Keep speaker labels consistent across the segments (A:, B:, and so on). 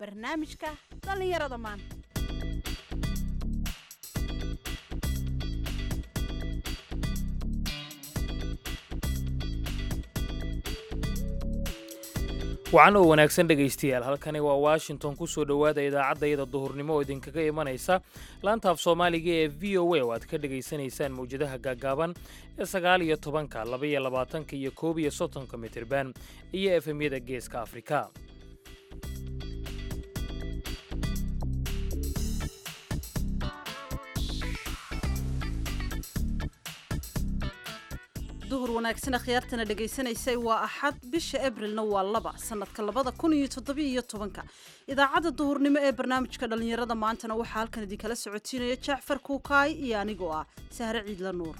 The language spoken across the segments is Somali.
A: barnaamijka dhallinyarada maanta
B: wacan oo wanaagsan dhegaystayaal halkani waa washington ku soo dhowaada idaacaddayada duhurnimo oo idinkaga imanaysa laantaaf soomaaliga ee v o a oo aad ka dhegaysanaysaan mawjadaha gaaggaaban ee sagaal iyo tobanka labaiyo labaatanka iyo koob iyo soddonka mitirban iyo efemyada geeska afrika
A: duhur wanaagsan akhyaartana dhegaysanaysay waa axad bisha abrilna waa laba sanadka labada kun iyo toddobiyo iyo tobanka idaacadda duhurnimo ee barnaamijka dhallinyarada maantana waxaa halkan idinkala socotiinaya jacfar kuukaay iyo anigoo ah sahre ciidla nuur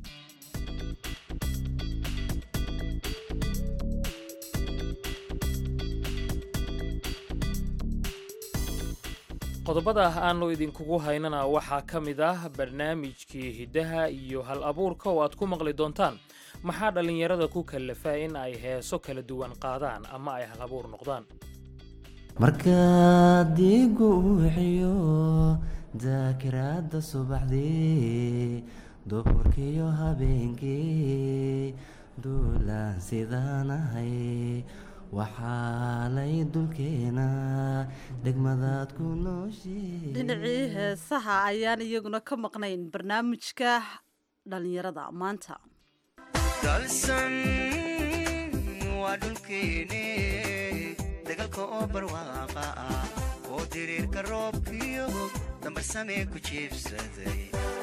B: qodobada aanu idinkugu haynana waxaa ka mid ah barnaamijkii hiddaha iyo hal abuurka oo aad ku maqli doontaan maxaa dhallinyarada ku kallafa in ay heeso kala duwan qaadaan ama ay hal abuur noqdaan
C: markaad diigu uxiyo daakiraadda subaxdii duhurkiyo habeenkii duulaan sidaanahay waxaalay dulkeena degmadaad ku nooshee
A: dhinacii heesaha ayaan iyaguna ka maqnayn barnaamijka dhallinyarada maanta
D: dalsan waa dhulkeene dagalka oo barwaaqa ah oo diriirka roobkiyo dambarsamee ku jiibsaday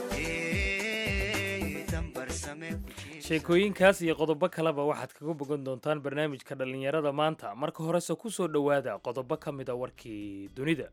B: sheekooyinkaas iyo qodobo kaleba waxaad kaga bogan doontaan barnaamijka dhallinyarada maanta marka horese ku soo dhowaada qodobo ka mida warkii dunida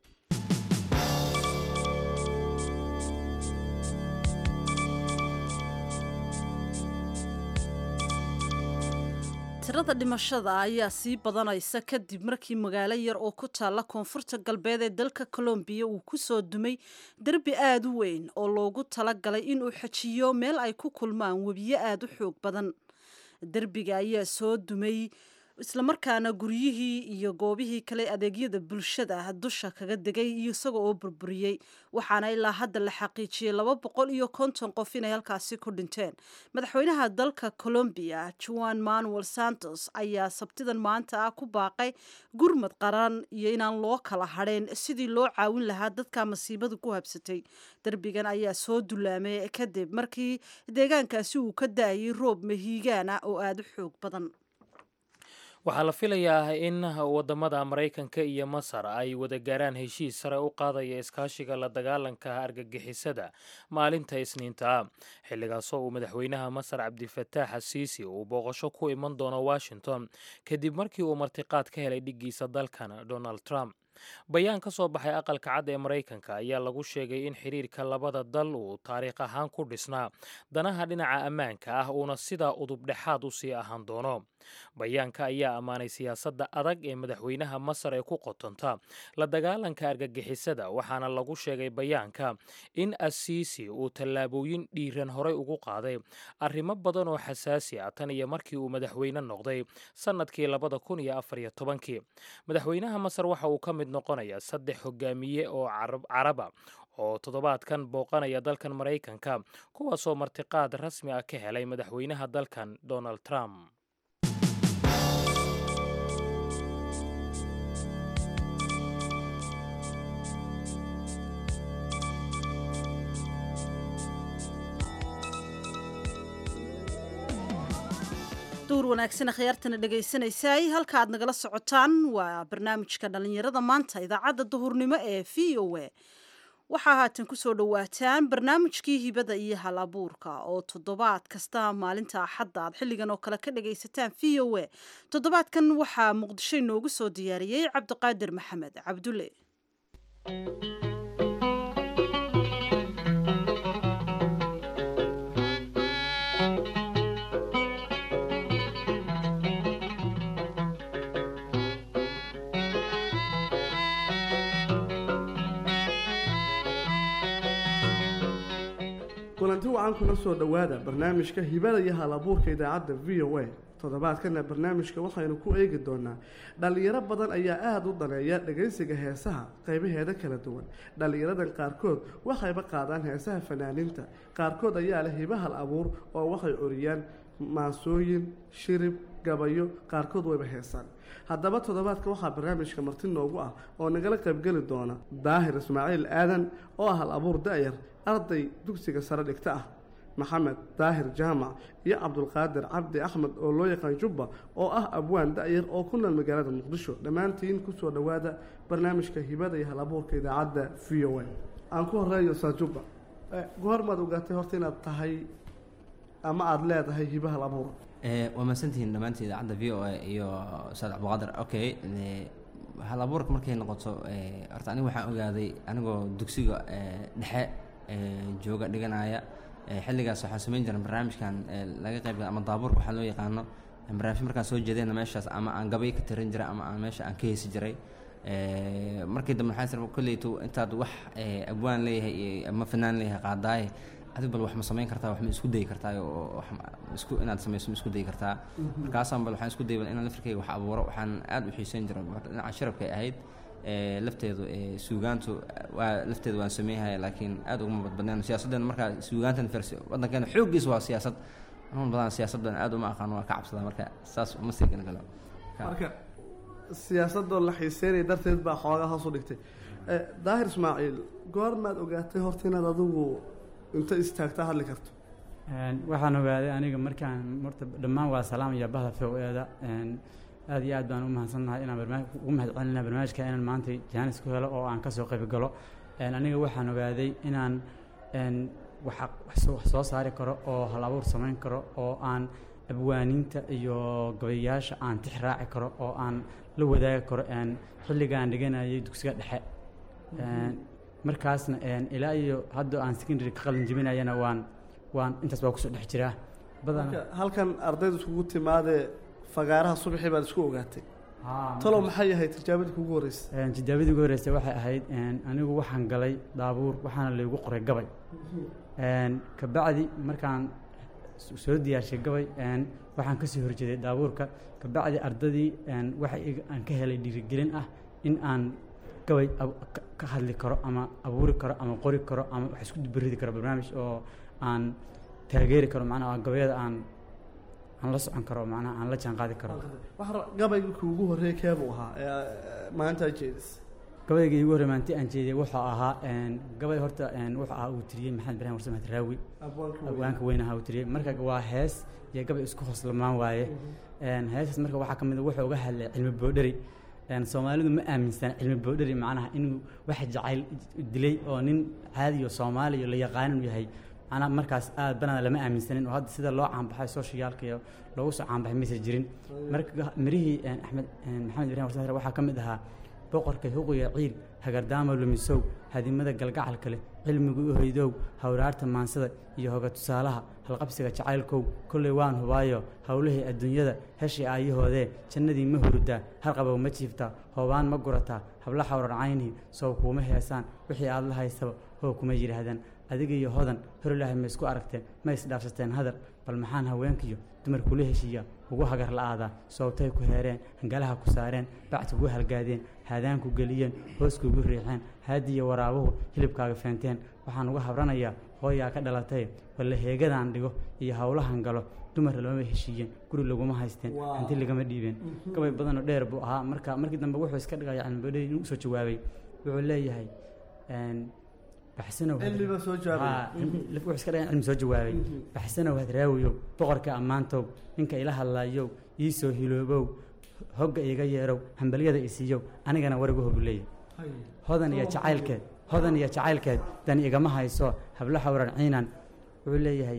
A: tirada dhimashada ayaa sii badanaysa kadib markii magaalo yar oo ku taalla koonfurta galbeed ee dalka colombiya uu ku soo dumay derbi aada u weyn oo loogu talagalay inuu xajiyo meel ay ku kulmaan webiyo aada u xoog badan derbiga ayaa soo dumay islamarkaana guryihii iyo goobihii kale adeegyada bulshada dusha kaga degay iyo isaga oo burburiyey waxaana ilaa hadda la xaqiijiyey laba boqol iyo konton qof inay halkaasi ku dhinteen madaxweynaha dalka colombiya juan manuel santos ayaa sabtidan maanta ah ku baaqay gurmad qaran iyo inaan loo kala hadheen sidii loo caawin lahaa dadka masiibadu ku habsatay derbigan ayaa soo dulaamay kadib markii deegaankaasi uu ka da-ayay roob mahiigaan ah oo aada u xoog badan
B: waxaa la filayaa in wadamada maraykanka iyo masar ay wada gaaraan heshiis sare u qaadaya iskaashiga la dagaalanka argagixisada maalinta isniinta xilligaasoo uu madaxweynaha masar cabdifataax asiisi uu booqasho ku iman doono washington kadib markii uu martiqaad ka helay dhiggiisa dalkan donald trump bayaan ka soo baxay aqalka cad ee maraykanka ayaa lagu sheegay in xiriirka labada dal uu taariikh ahaan ku dhisnaa danaha dhinaca ammaanka ah uuna sidaa udubdhexaad u sii ahaan doono bayaanka ayaa ammaanay siyaasadda adag ee madaxweynaha masar ee ku qotonta la dagaalanka argagixisada waxaana lagu sheegay bayaanka in asiisi uu tallaabooyin dhiiran horey ugu qaaday arrimo badan oo xasaasi ah tan iyo markii uu madaxweyne noqday sannadkii labada kun iyo afar iyo tobankii madaxweynaha masar waxa uu ka mid noqonaya saddex hogaamiye oo caraba oo toddobaadkan booqanaya dalkan maraykanka kuwaasoo martiqaad rasmi ah ka helay madaxweynaha dalkan donald trump
A: duur wanaagsan akhyaartana dhegaysanaysaay halka aad nagala socotaan waa barnaamijka dhallinyarada maanta idaacadda duhurnimo ee v o a waxaa haatan kusoo dhowaataan barnaamijkii hibada iyo hal abuurka oo toddobaad kasta maalinta axadda aad xilligan oo kale ka dhagaysataan v o a toddobaadkan waxaa muqdisho inoogu soo diyaariyey cabdiqaadir maxamed cabdulle
E: kulanti wacan kuna soo dhowaada barnaamijka hibada iyo hal abuurka idaacadda v o a toddobaadkana barnaamijka waxaynu ku eegi doonaa dhallinyaro badan ayaa aada u daneeya dhagaysiga heesaha qaybaheeda kala duwan dhallinyaradan qaarkood waxayba qaadaan heesaha fanaaniinta qaarkood ayaa leh hibahal abuur oo waxay oriyaan maasooyin shirib gabayo qaarkood wayba heesaan haddaba toddobaadka waxaa barnaamijka marti noogu ah oo nagala qaybgeli doona daahir ismaaciil aadan oo ah hal abuur da-yar arday dugsiga sare dhigta ah maxamed daahir jaamac iyo cabdulqaadir cabdi axmed oo loo yaqaan jubba oo ah abwaan da-yar oo ku nool magaalada muqdisho dhammaantiin kusoo dhowaada barnaamijka hibada iyo hal abuurka idaacadda v o a aan ku horeeyo saa jubba goormaad ogaatay horta inaad tahay ama aada leedahay hiba hal abuur
C: waa mahadsantihiin dhammaantiin idaacadda v o a iyo ustaad cabdiqaadir okay hal abuurka markay noqoto horta aniga waxaan ogaaday anigoo dugsiga dhexe jooga dhiganaya xilligaas waxaan samayn jiray barnaamijkan laga qayb ama daabuurka waxaa loo yaqaano barnaamij markaan soo jeedayna meeshaas ama aan gabay ka tirin jiray ama aan meesha aan ka heesi jiray markii dambe waxaan sir kolleytu intaad wax abwaan leeyahay ama fanaan leeyahay qaadaaye adig bal wax ma samayn kartaa wax ma isku dayi kartaa oo wax isku inaad samayso ma isku dayi kartaa markaasaan bal waxaan isku dayay bal inaan lafirkayga wax abuuro waxaan aad u xiiseyn jiray dhinaca sharafkay ahayd lafteedu suugaantu waa lafteedu waan sameeyhaya laakiin aad uguma badbadneen siyaasaddeena markaa suugaantan fers waddankeena xooggiisa waa siyaasad anuun badan siyaasaddan aad uma aqaano waa ka cabsadaa marka saas uma sii gala galo
E: marka siyaasadoo la xiiseynaya darteed baa xoogaa hoos u dhigtay daahir ismaaciil goormaad ogaatay horta inaad adigu inta istaagta hadli karto
F: waxaan ogaaday aniga markaan horta dhammaan waa salaam iyo bahda f o eeda aad iyo aad baan u mahadsannahay inaan barnaamij ugu mahad celinaa barnaamijka inaan maanta jaanis ku helo oo aan ka soo qayb galo aniga waxaan ogaaday inaan wax soo saari karo oo hal abuur samayn karo oo aan abwaaniinta iyo gabayaasha aan tix raaci karo oo aan la wadaagi karo xilligaan dhiganayay dugsiga dhexe markaasna ilaa iyo hadda aan secondary ka qalin jebinayana waan waan intaas baa kusoo dhex jiraa badana
E: halkan ardayda iskugu timaadee fagaaraha subaxii baad isku ogaatay talow maxay ahayd tijaabadii kugu horreysay
F: tijaabadii ugu horreysay waxay ahayd anigu waxaan galay daabuur waxaana laygu qoray gabay kabacdi markaan soo diyaarshay gabay waxaan kasoo horjeeday daabuurka kabacdi ardadii waxa aan ka helay dhiirigelin ah in aan gabay ka hadli karo ama abuuri karo ama qori karo ama wax isku dubaridi karo barnaamij oo aan taageeri karo macnaha gabayada aan aan la socon karo macnaha aan la jaan qaadi karo
E: gabaygii kuugu horreeyay keebuu ahaa maanta jeedis
F: gabayga iigu horrey maanti aan jeediyay wuxuu ahaa gabay horta wuxuu ahaa uu tiriyey maxamed ibrahim warsamed raawi abwaanka weyn ahaa uu tiriyey marka waa hees iyo gabay isku hoslamaan waaye heesaas marka waxaa ka mid a wuxuu uga hadlay cilmi boodheri soomaalidu ma aaminsana cilmi boodheri macnaha inuu wax jacayl dilay oo nin caadiyo soomaaliya la yaqaan inuu yahay macnaha markaas aad banada lama aaminsanin oo hadda sida loo caanbaxay socialka iyo loogu soo caanbaxay maysa jirin marka mirihii axmed maxamed ibrahim warsamed waxaa ka mid ahaa boqorka huqiya ciil hagardaama lumisow hadimada galgacalka leh cilmigu u hoydow hawraarta maansada iyo hoga tusaalaha halqabsiga jacaylkow kolley waan hubaayo howlihii adduunyada heshii aayahoodee jannadii ma hurudaa halqabow ma jiiftaa hoobaan ma gurataa habla xawrar caynii sow kuuma heesaan wixii aad la haysaba hoo kuma yidhaahdaan adiga iyo hodan horilaahay ma isku aragteen ma isdhaafsateen hadal bal maxaan haweenkiyo dumar kula heshiiya ugu hagar la-aadaa soobtay ku heereen hangalaha ku saareen bacti ugu halgaadeen haadaanku geliyeen hooskuugu riixeen haadiyo waraabuhu hilibkaaga feenteen waxaan uga habranayaa hooyaa ka dhalatay walla heegadaan dhigo iyo howlahan galo dumar lamama heshiiyeen guri laguma haysteen hanti lagama dhiibeen gabay badanoo dheer buu ahaa marka markii dambe wuxuu iska dhigaya cilmibadhey inuu usoo jawaabay wuxuu leeyahay baxsanow
E: cilmiba soo jawaabay
F: wuxuu iska dhigaya cilmi soo jawaabay baxsanow hadraawiyow boqorka ammaantow ninka ila hadlaayow ii soo hiloobow hogga iiga yeerow hambalyada isiiyow anigana warigu hobu leeyahay hodan iyo jacaylkeed hodan iyo jacaylkeed dan igama hayso hablo xawran ciinan wuxuu leeyahay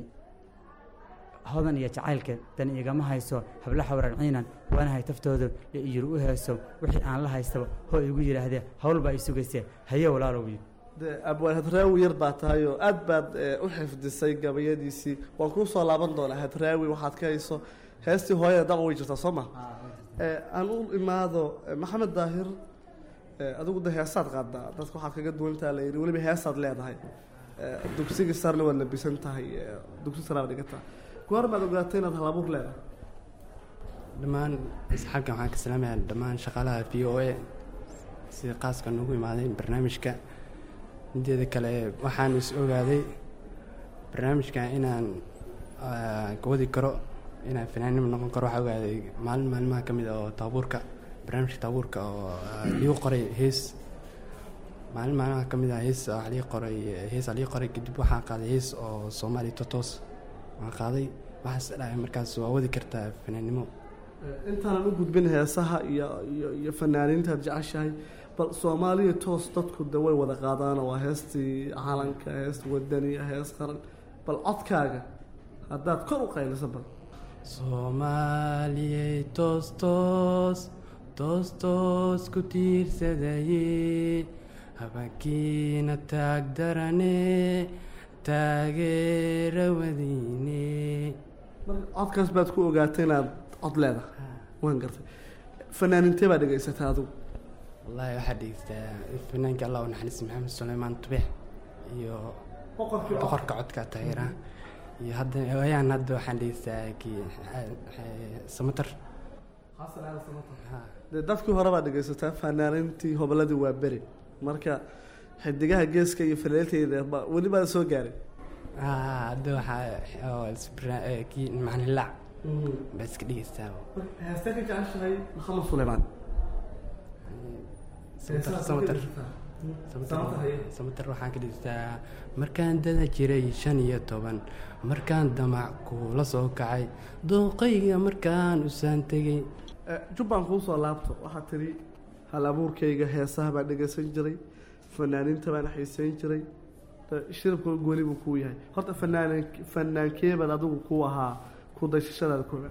F: hodan iyo jacaylkeed dan igama hayso hablo xawran ciinan waanahay taftooda ee iyir u heeso wixii aan la haystaba hoo igu yidhaahdee hawl baa i sugaysee haye walaalow yidhi
E: de abwaan hadraawi yar baa tahay oo aad baad u xifdisay gabayadiisii waan kuu soo laaban doonaa hadraawi waxaad ka hayso heestii hooyada daba way jirtaa soo ma aan u imaado maxamed daahir adigu de heesaad qaadaa dadka waxaad kaga duwantaa la yidhi weliba heesaad leedahay dugsigii sarna waad labisan tahay dugsi saraad dhigataa goor baad ogaatay inaad halabuur leedahay
G: dhammaan asxaabkan waxaan ka salaamayaa dhammaan shaqaalaha v o a sida qaaska noogu imaaday barnaamijka mideeda kale waxaan is ogaaday barnaamijkan inaan ka wadi karo inaan fanaanimo noqon karo waxaa ogaaday maalin maalmaha ka mid ah oo taabuurka barnaamijka taabuurka oo liigu qoray hees maalin maalmaha ka mid ah hees waxaa lii qoray hees aa lii qoray kadib waxaan qaaday hees oo soomaali totos waan qaaday waxaas dhahay markaas waa wadi kartaa fanaannimo
E: intaanan u gudbin heesaha iyo iyo iyo fanaaniintaad jeceshahay bal soomaaliya toos dadku de way wada qaadaan waa heestii calanka hees wadaniya hees qaran bal codkaaga haddaad kor u qayliso bal
G: soomaaliyey toos toos toos toos ku tiirsadaye habeenkiina taag darane taageera wadiine
E: marka codkaas baad ku ogaatay inaad cod leedahay waan gartay fanaanintee baa dhegaysatay adigu
G: wallaahi waxaa dhegeystaa fanaanka allah u naxariis maxamed suleymaan tubex iyo boqorka codka taageera iyo hadda ayaan hadda waxaan dhegeystaa kii samatar
E: dee dadkii hore baad dhegaysataa fanaanintii hoboladii waa beri marka xidigaha geeska iyo faleelteyda ba- weli baa soo gaaray
G: hadda waxaa kii macnilaac baa iska dhegeystaa
E: heestee ka jeceshahay maxamed suleymaan
G: samatar samatar samatar waxaan ka dhegeystaa markaan dada jiray shan iyo toban markaan damac kuula soo kacay dooqayga markaan usaan tegay
E: jubbaan kuu soo laabto waxaad tidhi hal abuurkayga heesaha baan dhegaysan jiray fanaaniinta baan xiiseyn jiray shirabka gooni buu kuu yahay horta fanaan fanaankeebaad adigu ku ahaa ku dayshashadaada kooga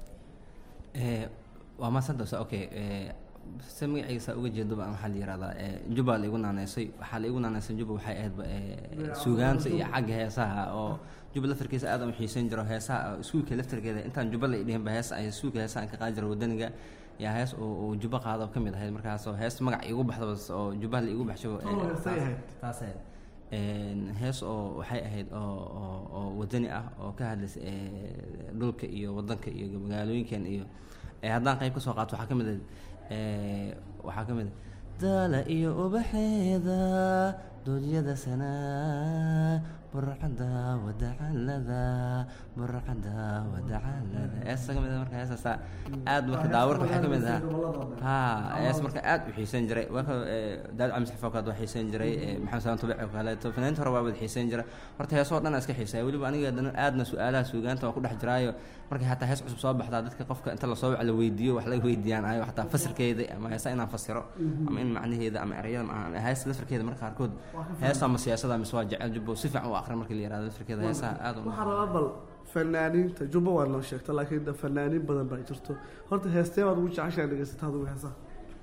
C: waa maasantasa okay se magaciisa uga jeedo baan waxaa la yihahdaa juba la igu naaneysay waxaa la igu naaneysay juba waxay ahaydba suugaanta iyo xagga heesaha oo juba laftarkiisa aad aan u xiiseyn jiro heesaha iskuulka laftarkeeda intaan juba la idhihinba hees ay iskuulka heesaha aan ka qaadi jiro wadaniga yaa hees oo juba qaado ka mid ahayd markaasoo hees magac igu baxdaba oo jubaha la igu baxsho taas ahayd hees oo waxay ahayd oo oo oo wadani ah oo ka hadlaysa dhulka iyo wadanka iyo magaalooyinkan iyo haddaan qayb ka soo qaato waxaa ka mid ah waxaa ka mid ah daala iyo ubaxeeda doodyada sanaa burcada wadacalada burcada wadacalada heesa ka mid ah marka heesaasa aad marka daawarka waxaa ka mid ah ha hees marka aad u xiiseyn jiray marka daawud cali saxif oo kale waa xiiseyn jiray maxamed salaan tubic oo kaleeto fanaaniinta hore waa wada xiiseyn jiray horta heesoo dhan iska xiiseeya weliba aniga dana aadna su-aalaha suugaanta waa ku dhex jiraayo markay hataa hees cusub soo baxdaa dadka qofka inta lasoo wac la weydiiyo wax laga weydiiyaan ayo hataa fasirkeeda ama heesa inaan fasiro ama in macnaheeda ama ereyada ama hees lafirkeeda marka qaarkood heesa ama siyaasada mise waa jecel jubbo si fiican u aqrin markii la yihahdo lafirkeeda heesaha aad u
E: waxaa rabaa bal fanaaniinta jubba waa noo sheegta laakiin de fanaaniin badan baa jirto horta heestee baad ugu jeceshaa dhegaysata adigu heesaha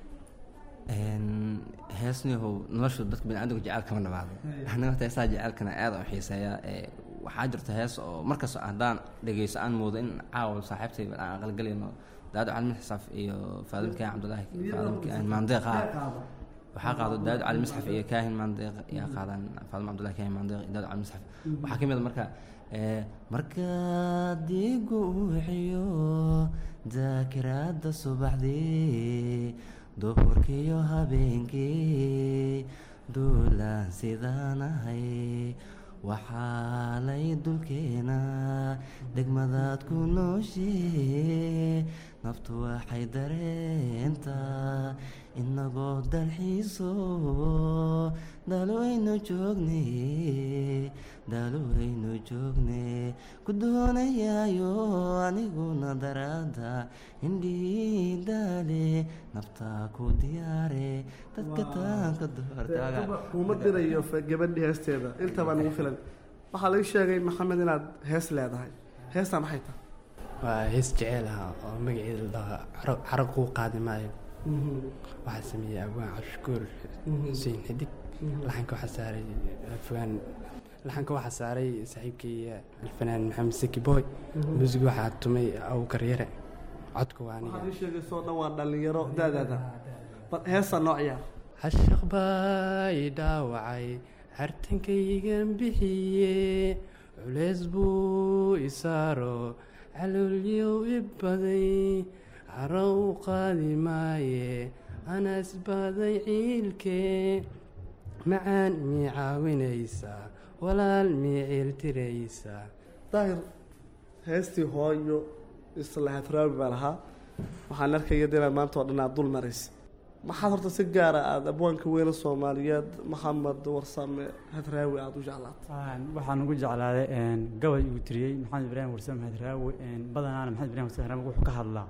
C: heesniyahow noloshu dadka biniaadamka jecel kama dhamaado aniga horta heesaha jecelkana aad u xiiseeya waxaa jirta hees oo markas haddaan dhegeyso aan moodo in caawa saaxiibtay aan aqalgalayno daawud cali misxaf iyo faadim kaahin cabdulaahi faadim maandeeq ah waxaa qaado daawud cali misxaf iyo kaahin maandeeq yaa qaadaan faadim cabdulahi kaahin maandeeq iyo daawud cali misxaf waxaa ka mid a marka markaad igu wixiyo daakiraadda subaxdii duhurkiiyo habeenkii duulaan sidaan ahay waxaalay dulkeena degmadaad ku nooshee naftu waxay dareentaa inagoo dalxiiso daalowaynu joogne daalowaynu joogne ku doonayaayo aniguna daraada indhii daale naftaa ku diyaare dadka taanka
E: kuma dirayo gabadhii heesteeda inta baa nagu filan waxaa laga sheegay maxamed inaad hees leedahay heestaa maxay tahay
G: waa hees jeceel ah oo magaceeda la dhaho carab kuu qaadi maayo waxaa sameeyey abwaan cabshukuur xuseen xidig laxanka waxaa saaray fogaan laxanka waxaa saaray saaxiibkii alfanaan maxamed seki boy muusig waxaa tumay awkar yare codka waa aniga
E: waxaad ii sheegaysoo dhan waa dhallinyaro daadaada bal heestaa noo ciyaar
G: hashaq baa i dhaawacay hartankaygan bixiye culeys buu isaaro caloolyow i baday haro u qaadi maaye anas baday ciilkee macaan mii caawinaysaa walaal mii ciiltiraysaa
E: daahir heestii hooyo islahaad raawi baa lahaa waxaan arkaya de inaad maanta oo dhan aad dul maraysa maxaad horta si gaara aada abwaanka weyne soomaaliyeed maxamed warsame hadraawi aada u jeclaatay
F: waxaan ugu jeclaaday gabay uu tiriyey maxamed ibraahim warsame hadraawi badanaana maxamed ibrahim warsame hadraawi wuxuu ka hadlaa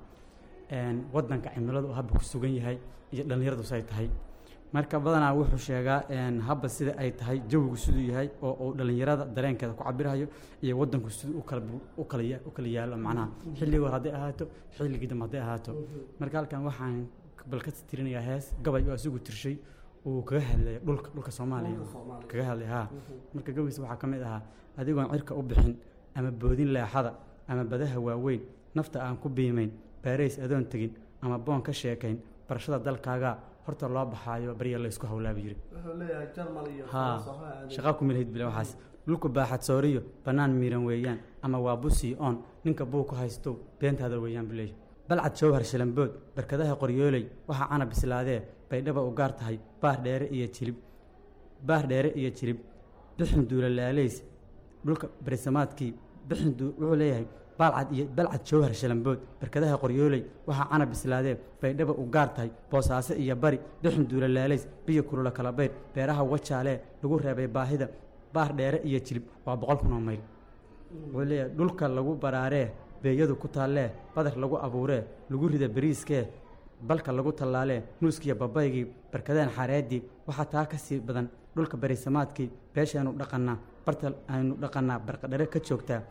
F: wadanka cimiladu uu habba ku sugan yahay iyo dhallinyaradu say tahay marka badanaa wuxuu sheegaa habba sida ay tahay jawigu siduu yahay oo uu dhallinyarada dareenkeeda ku cabirayo iyo wadanku siduu u kala u kala ya- u kala yaalo macnaha xilligii hore hadday ahaato xilligii dambe hadday ahaato marka halkan waxaan bal ka tirinayaa hees gabay oo asigu tirshay uu kaga hadlaya dhulka dhulka soomaaliya kaga hadlay haa marka gabaygiisa waxaa ka mid ahaa adigoon cirka u bixin ama boodin leexada ama badaha waaweyn nafta aan ku biimayn baarays adoon tegin ama boon ka sheekayn barashada dalkaaga horta loo baxaayo barya laysku hawlaaba yiri
E: wuxuu leeyahay jarmal iyo
F: haa
E: Faransa waxaa aaday.
F: shaqaa ku milhayd bile waxaas dhulku baaxad sooriyo bannaan miiran weeyaan ama waa busii oon ninka buu ku haysto beentaada weeyaan buu leeyahay balcad jawhar shilambood barkadaha qoryooley waxaa cana bislaadee baydhaba u gaar tahay baar dheere iyo jilib baar dheere iyo jilib bixin duula laalays dhulka barisamaadkii bixin duu wuxuu leeyahay baalcad iyo balcad jawhar shalambood barkadaha qoryooley waxaa cana bislaadee baydhaba u gaar tahay boosaaso iyo bari bixin duula laalays biyo kulula kala bayr beeraha wajaalee lagu reebay baahida baar dheere iyo jilib waa boqol kun oo mayl wuxuu leeyahay dhulka lagu baraaree beeyadu ku taallee badar lagu abuuree lagu rida beriiskee balka lagu tallaalee nuuskiiyo babaygii barkadeen xareedii waxaa taa ka sii badan dhulka barisamaadkii beeshaaynu dhaqannaa barta aynu dhaqannaa barqadhare ka joogtaa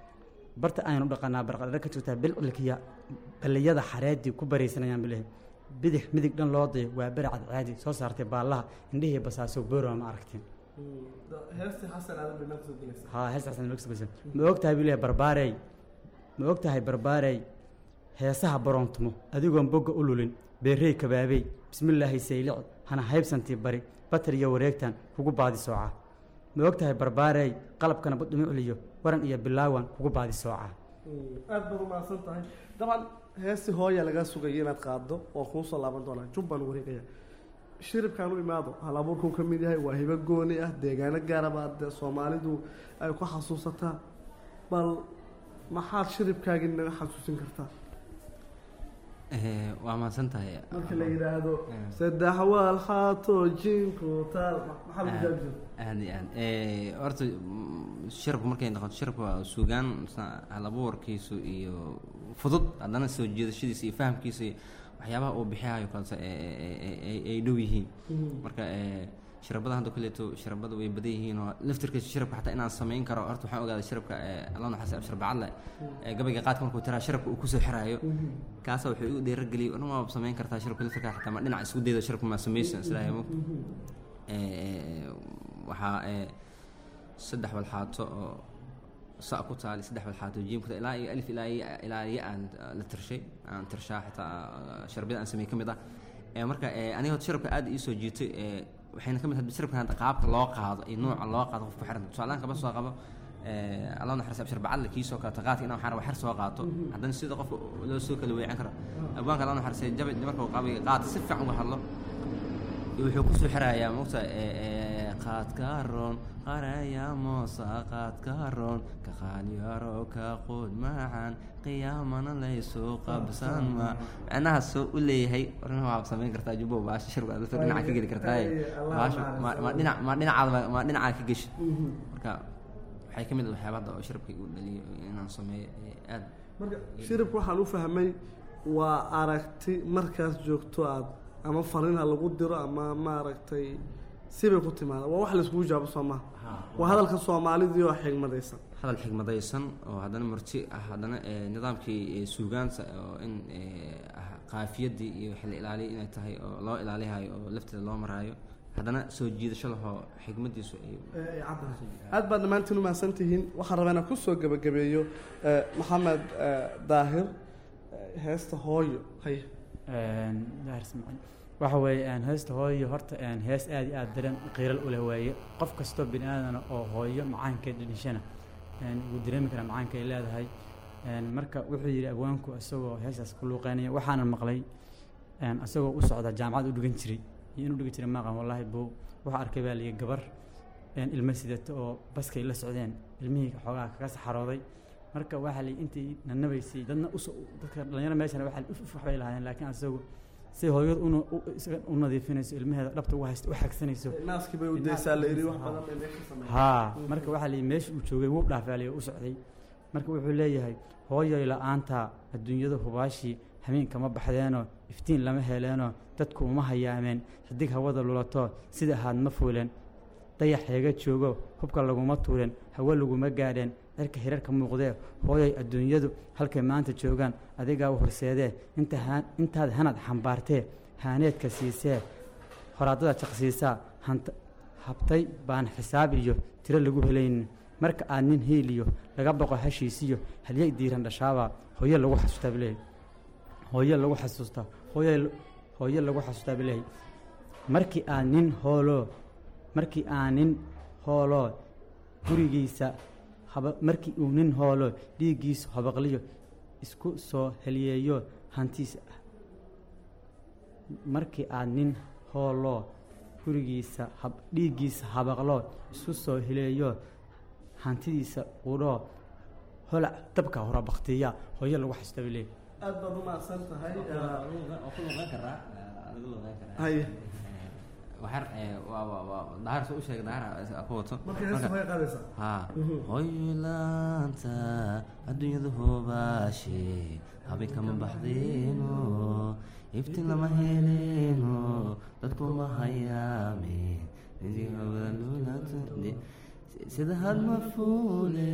F: barta aynu dhaqannaa barqadhare ka joogtaa bilcilkiya balliyada xareedii ku baraysanayaan bilehe bidix midig dhan loo dayo waa beri cadcaadi soo saartay baallaha indhihii basaaso booroa ma aragteen
E: heestii xasan aadan bay meel kasoo gelaysaa
F: haa hees xasan meel kasoo ma og tahay buu leeyahay barbaarey ma og tahay barbaarey heesaha baroontumo adigoon bogga u lulin beerrey kabaabey bismillaahi saylic hana haybsantii bari batar iyo wareegtan kugu baadi soocaa ma og tahay barbaarey qalabkana badhumucliyo waran iyo bilaawan kugu baadi soocaa
E: aad baad umahadsan tahay dabcan heestii hooya lagaa sugaya inaad qaaddo oo kuu soo laaban doonaa jubbaan wareegaya shiribkaan u imaado hal abuurkuu ka mid yahay waa hibo gooni ah deegaano gaaraba dee soomaalidu ay ku xasuusataa bal maxaad shiribkaagii naga xasuusin kartaa
C: Eh, waa mahadsan tahay
E: marka la yidhaahdo saddex waal xaato jinku taal maxaa lagu jaabi jira
C: aad iyo aad Eh, horta mm, shirabku markay noqoto shirabku waa suugaan sa- halabuurkiisu iyo fudud haddana soo jiidashadiisa iyo fahamkiisa iyo waxyaabaha uu bixiyayo kalse ay dhow yihiin marka eh, shirabada hadda kuleeto shirabada way badan yihiin oo laftirkiisa shirabka xataa inaan samayn karo horta waxaan ogaaday shirabka alla naxaas abshir bacadle ee gabayga qaadka markuu tiraa shirabka uu kusoo xiraayo kaasa wuxuu igu dhiirageliyay dhan waa samayn kartaa shirabka laftirka xataa ma dhinac isku dayda shirabka maa samaysan islaahay mogta waxaa eh, saddex walxaato oo sa ku taali saddex walxaato jiim ku taali ilaa iyo alif ilaa iyo ilaa iyo aan uh, la tirshay aan tirshaa xitaa uh, sharbiyada aan sameeyey ka mid ah Eh, marka eh, aniga horta shirabka aad ii soo jiitay eh, waxayna ka mid ahayd shirabka hadda qaabka loo qaado iyo nuuca loo qaado qofku xiran tusaalahan kaba soo qabo eh, allah naxariis abshir bacadle kii soo kaato qaadka inaan waxaan raba xer soo qaato haddana sida qofka loo soo kala weecan karo abwaanka allah naxariisay jabay marka uu qabiga qaad si fiican uga hadlo wuxuu kusoo xirayaa mogta qaadka roon qaraya moosa qaadka roon ka qaalyaro ka quud macaan qiyaamana laysu qabsan ma macnaha soo u leeyahay warna waa samayn kartaa jubbo baasha shirka dadka dhinaca ka geli kartaa baasha ma ma dhinac ma dhinacaada ma dhinaca ka geshi marka waxay ka mid ah waxyaabada oo shirabka igu dhaliyo inaan sameeyo ee aad
E: marka shiribka waxaan u fahmay waa aragti markaas joogto aad ama fariin ha lagu diro ama maaragtay sibay ku timaada waa wax laiskugu jawaabo soo maha waa hadalka soomaalidii oo xigmadaysan
C: hadal xigmadaysan oo haddana murti ah haddana eh, nidaamkii eh, suugaanta oo in eh, ah, qaafiyadii iyo xilli ilaaliya inay tahay oo loo ilaalihayo oo lafteeda loo maraayo haddana soo jiidasho lahoo xigmadiisu ay
E: aad baad dhammaantiin u mahadsan tihiin waxaan rabaa inaan kusoo gebagabeeyo eh, maxamed eh, daahir eh, heesta hooyo haya
F: daahir ismaaciil waxa weeye een, heesta hooyo horta een, hees aad iyo aad dareen qiiral u leh waaye qof kastoo bini aadana oo hooyo macaankeed dhishana wuu dareemi karaa macaanka ay leedahay Een, marka wuxuu yidhi abwaanku isagoo heesaas ku luuqeynaya waxaana maqlay een, isagoo u socda jaamacad u dhigan jiray iyo inuu dhigan jiray maaqan wallaahi buu wuxuu arkay baa liyi gabar een, ilmo sidata oo baskay la socdeen ilmihii xoogaa kaga saxarooday marka waxaa liyi intii nanabaysay dadna uso dadka dhalinyaro meeshana waxaa liyi uf uf waxbay lahaayeen laakiin isagu si hooyad una u- isaga u nadiifinayso ilmaheeda dhabta u haysta u xagsanayso
E: naaskii bay u daysaa la yidhi wax badan bay meesha sameeyeen
F: haa marka waxaa liyi meesha uu joogay wuu dhaafaalay u socday marka wuxuu leeyahay hooyoy la-aanta adduunyada hubaashii hameenkama baxdeenoo iftiin lama heleenoo dadku uma hayaameen xidig hawada lulato sida ahaad ma fuuleen dayax heega joogo hubka laguma tuuren hawo laguma gaadheen cirka hirarka muuqdee hooyoy adduunyadu halkay maanta joogaan adigaa u horseedee inta haa- intaad hanad xambaartee haaneedka siisee horaadada jaqsiisaa hanta habtay baan xisaab iyo tiro lagu helaynin marka aad nin hiiliyo laga boqo hashiisiyo halyay diiran dhashaabaa hooyo lagu xasuustaa bileey hooyo lagu xasuustaa hooyo hooyo lagu xasuustaa bileey markii aad nin hooloo markii aan nin hooloo gurigiisa haba markii uu nin hooloo dhiiggiisu habaqliyo isku soo heliyeeyo hantiisa markii aad nin hooloo gurigiisa hab dhiiggiisa habaqloo isku soo hileeyo hantidiisa qudhoo holac dabka hora baktiya hooyo lagu xasuusta bileey
E: aad baad u mahadsan tahay
C: waa ku luqeyn karaa laga luqeyn karaa
E: haye
C: waxar waa waa waa dahar soo u sheegay dahar ku wato
E: marka heesta way qaadaysaa
C: haa hoylaanta adduunyada hoobaashe habeenkama baxdeeno iftiin lama heleeno dadku ma hayaame sida hadma fuule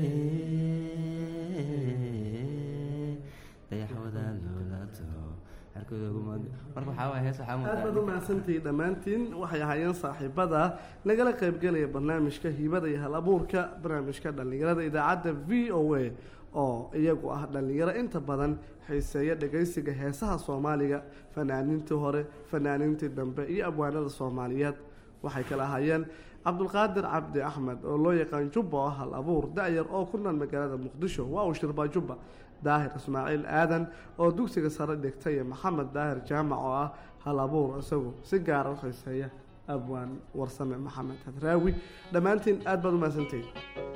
C: dayaxwada luulato xerkooda ugu marka waxaa waaya hees waxaa
E: aad baad u mahadsantihiin dhammaantiin waxay ahaayeen saaxiibada nagala qaybgelaya barnaamijka hibada iyo hal abuurka barnaamijka dhallinyarada idaacadda v o a oo iyagu ah dhallinyaro inta badan xiiseeya dhegaysiga heesaha soomaaliga fanaaniintii hore fanaaniintii dambe iyo abwaanada soomaaliyeed waxay kala ahaayeen cabdulqaadir cabdi axmed oo loo yaqaan jubba oo hal abuur da-yar oo ku nool magaalada muqdisho waa uu shirbaa jubba daahir ismaaciil aadan oo dugsiga sare dhigtay iyo maxamed daahir jaamac oo ah hal abuur isagu si gaara u xiiseeya abwaan warsame maxamed hadraawi dhammaantiin aad baad u mahadsantihiin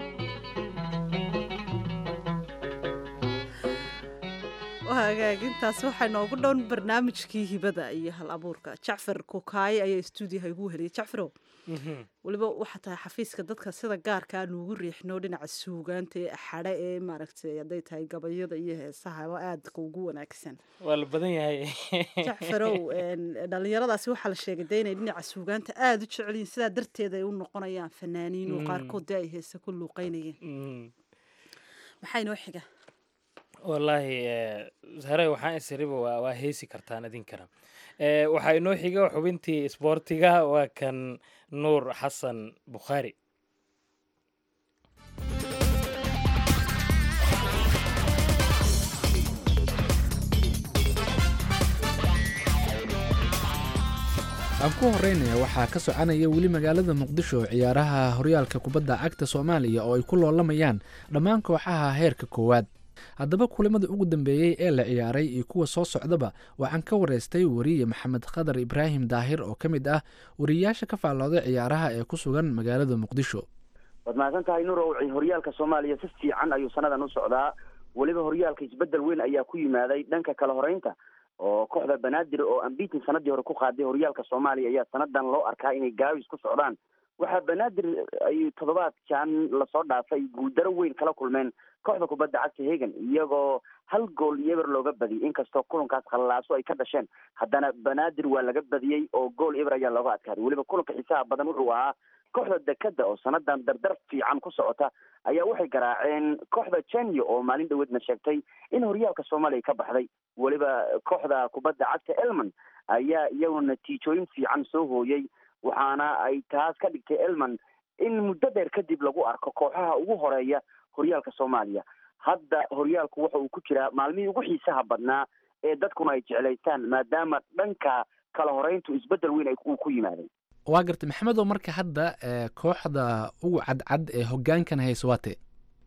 A: hagaagintaas waxaa noogu dhown barnaamijkii hibada iyo hal abuurka jacfar kokaaye ayaa stuudiyaha igu heliyay jacfarow weliba waxaa tahay xafiiska dadka sida gaarka aan ugu riixno dhinaca suugaanta ee xadhe ee maaragtay hadday tahay gabayada iyo heesahaba aadka ugu wanaagsan
B: waa la badan yahay
A: jacfarow een, dhalinyaradaasi waxaa la sheegay de inay dhinaca suugaanta aada u jecel yihiin sidaa darteed ay u noqonayaan fanaaniin oo qaarkood dee ay heese ku luuqeynayeen
B: Mm.
A: maxaa inoo xiga
B: wallaahi eh, hare waxaan isiriba waa waa heesi kartaan idinkana Eh, waxaa inoo xiga xubintii isboortiga waa kan nuur xasan bukhaari
H: aan ku horeynaya waxaa ka soconaya weli magaalada muqdisho ciyaaraha horyaalka kubadda cagta soomaaliya oo ay ku loolamayaan dhammaan kooxaha heerka koowaad haddaba kulamada ugu dambeeyey ee la ciyaaray iyo kuwa soo socdaba waxaan ka wareystay wariye maxamed khadar ibraahim daahir oo ka mid ah wariyayaasha ka faallooday ciyaaraha ee ku sugan magaalada muqdisho
I: waad mahadsan tahay nurow horyaalka soomaaliya si fiican ayuu sanadan u socdaa weliba horyaalka isbedel weyn ayaa ku yimaaday dhanka kala horeynta oo kooxda banaadir oo ambitin sanadii hore ku qaaday horyaalka soomaaliya ayaa sanadan loo arkaa inay gaawis ku socdaan waxaa banaadir ay toddobaadkan lasoo dhaafay guuldaro weyn kala kulmeen kooxda kubadda cagta hegan iyagoo hal gool iyo eber looga badiyay inkastoo kulankaas khallaaso ay ka dhasheen haddana banaadir waa laga badiyey oo gool eber ayaa looga adkaaday weliba kulanka xiisaha badan wuxuu ahaa kooxda dekada oo sanadan dardar fiican ku socota ayaa waxay garaaceen kooxda jenya oo maalin dhaweedna sheegtay in horyaalka soomaaliya ka baxday weliba kooxda kubadda cagta elman ayaa iyaguna natiijooyin fiican soo hooyey waxaana ay taas ka dhigtay elman in muddo dheer kadib lagu arko kooxaha ugu horeeya horyaalka soomaaliya hadda horyaalku waxa uu ku jiraa maalmihii ugu xiisaha badnaa ee dadkuna ay jeclaystaan maadaama dhanka kala horeyntu isbedel weyn uu ku yimaaday
H: waa gartay maxamedow marka hadda eh, kooxda ugu cadcad ee hogaankan hayso waate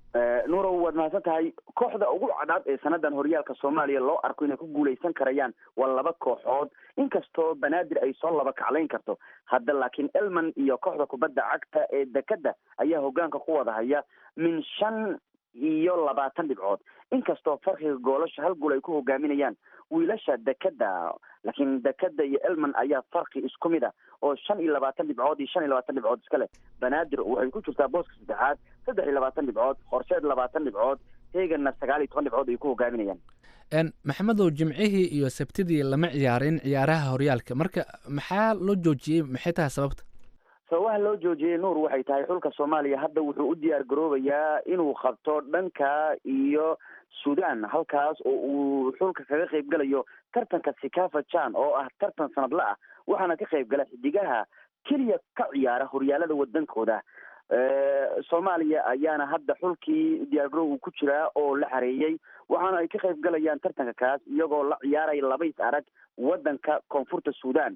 I: nuurow waad mahadsan tahay kooxda ugu cadcad ee sanadan horyaalka soomaaliya loo arko inay ku guuleysan karayaan waa laba kooxood inkastoo banaadir ay soo laba kaclayn karto hadda laakiin elman iyo kooxda kubadda cagta ee dekada ayaa hogaanka ku wada haya min shan iyo labaatan dhibcood inkastoo farqiga goolasha hal gool ay ku hogaaminayaan wiilasha dekada laakiin dekada iyo elman ayaa farqi isku mid a oo shan iyo labaatan dhibcood iyo shan iyo labaatan dhibcood iska leh banaadir waxay ku jirtaa booska saddexaad saddex iyo labaatan dhibcood horseed labaatan dhibcood heeganna sagaal iyo toban dhibcood ay ku hogaaminayaan
H: maxamedow jimcihii iyo sabtidii lama ciyaarin ciyaaraha horyaalka marka maxaa loo joojiyey maxay tahay sababta
I: sababaha loo joojiyey nuur waxay tahay xulka soomaaliya hadda wuxuu u diyaar garoobayaa inuu qabto dhanka iyo sudan halkaas oo uu xulka kaga qayb galayo tartanka sikafa jan oo ah tartan sanadla ah waxaana ka qayb gala xidigaha keliya ka ciyaara horyaalada wadankooda soomaaliya ayaana hadda xulkii diyaargarow uu ku jiraa oo la xareeyey waxaana ay ka qayb galayaan tartanka kaas iyagoo la ciyaaraya labays arag wadanka koonfurta sudan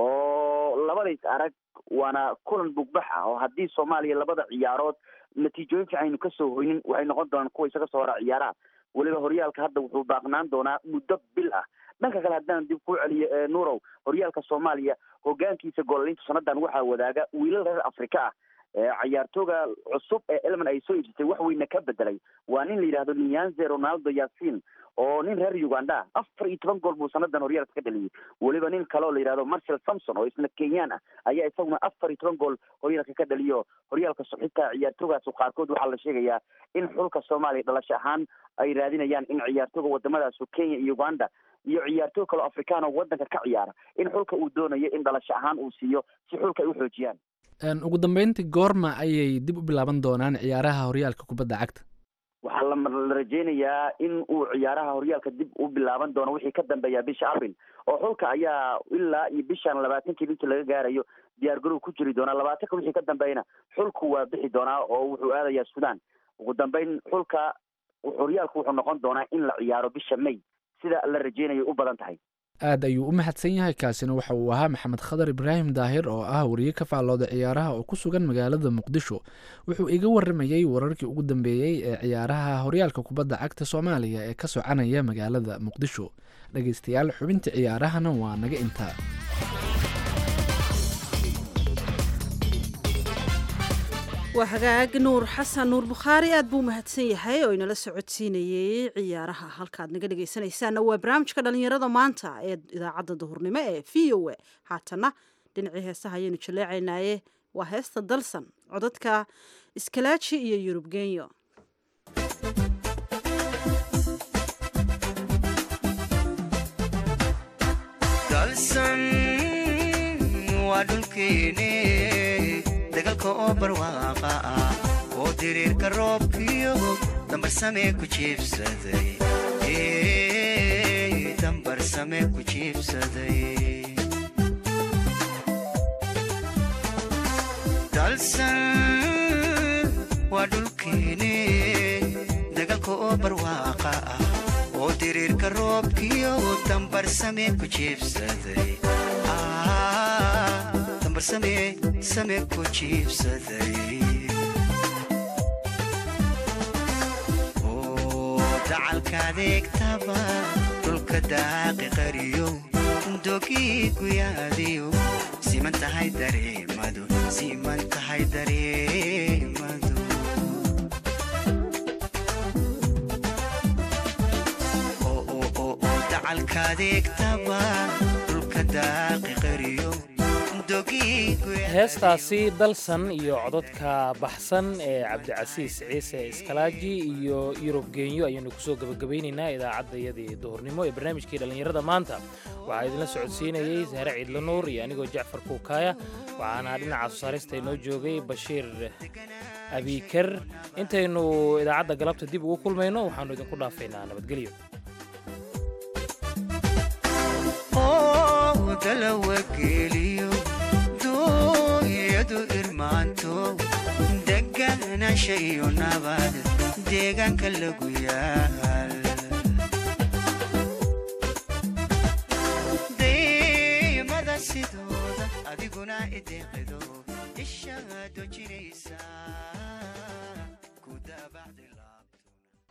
I: oo labadays arag waana kulan bugbax ah oo haddii soomaaliya labada ciyaarood natiijooyin fiican aynu kasoo hoynin waxay noqon doonaan kuwa isaga soo hora ciyaaraha weliba horyaalka hadda wuxuu baaqnaan doonaa muddo bil ah dhanka kale haddaan dib ku celiyo nuurow horyaalka soomaaliya hogaankiisa goolalinta sanadan waxaa wadaaga wiilal reer afrika ah cayaartooga cusub ee elman ay soo iibsatay wax weyna ka bedelay waa nin la yidhahdo niyanze ronaldo yasin oo nin reer uganda afar iyo toban gool buu sanadan horyaalka ka dhaliyey weliba nin kale oo la yidhahdo marcel samson oo isna kenyaan ah ayaa isaguna afar iyo toban gool horyaalka ka dhaliyo horyaalka xitaa ciyaartoogaas qaarkood waxaa la sheegayaa in xulka soomaaliya dhalasho ahaan ay raadinayaan in ciyaartooga wadamadaas kenya iyo uganda iyo ciyaartoog kaleo afrikaan oo wadanka ka ciyaara in xulka uu doonayo in dhalasho ahaan uu siiyo si xulka ay u xoojiyaan
H: ugu dambeyntii goorma ayay dib u bilaaban doonaan ciyaaraha horyaalka kubadda cagta
I: waxaa la rajeynayaa in uu ciyaaraha horyaalka dib u bilaaban doono wixii ka dambeeya bisha abril oo xulka ayaa ilaa iyo bishan labaatankii intii laga gaarayo diyaar garow ku jiri doonaa labaatanka wixii ka dambeeyna xulku waa bixi doonaa oo wuxuu aadayaa sudan ugu dambeyn xulka horyaalku wuxuu noqon doonaa in la ciyaaro bisha may sida la rajeynayo u badan tahay
H: aad ayuu u mahadsan yahay kaasina waxa uu ahaa maxamed khadar ibraahim daahir oo ah wariye ka faallooda ciyaaraha oo ku sugan magaalada muqdisho wuxuu iga waramayey wararkii ugu dambeeyey ee ciyaaraha horyaalka kubadda cagta soomaaliya ee ka soconaya magaalada muqdisho dhegeystayaal xubinta ciyaarahana waa naga intaa
A: waa hagaag nuur xasan nuur bukhaari aad buu mahadsan yahay oo inala socodsiinayey ciyaaraha halkaad naga dhegaysanaysaanna waa barnaamijka dhalinyarada maanta ee idaacadda duhurnimo ee v o a haatana dhinacii heesaha ayaynu jaleecaynaaye waa heesta dalsan codadka iskalaaji iyo yurub genyo
D: waa dhulkeene dagalka oo barwaaqa ah oo diriirka roobkiyo dambarsamee ku jiibsaday dambarsamee ku jiibsaday dalsan waa dhulkeene dagalka oo barwaaqa ah oo diriirka roobkiyo dambarsamee ku jiibsaday same ku jiibsaday oo dacalka adeegtaba dhulka daaqi qariyo dogii guyaadiyo siman tahay dareemadu siman tahay dareemadu oo dacalka adeegtaba dhulka daaqi qariyo
B: heestaasi dalsan iyo cododka baxsan ee cabdicasiis ciise iskalaaji iyo yurub geenyo ayaanu kusoo gebagabaynaynaa idaacaddayadii duhurnimo ee barnaamijkii dhallinyarada maanta waxaa idinla socodsiinayey saare ciidla nuur iyo anigoo jacfar kuukaaya waxaana dhinaca soosaarista inoo joogay bashiir abiiker intaynu idaacadda galabta dib ugu kulmayno waxaanu idinku dhaafaynaa nabadgelyo
D: dalawageliyo dooyadu irmaanto deganaansha iyo nabad deegaanka lagu yaal daymada sidooda adiguna ideeqido ishaa dojinaysa ku daabacdila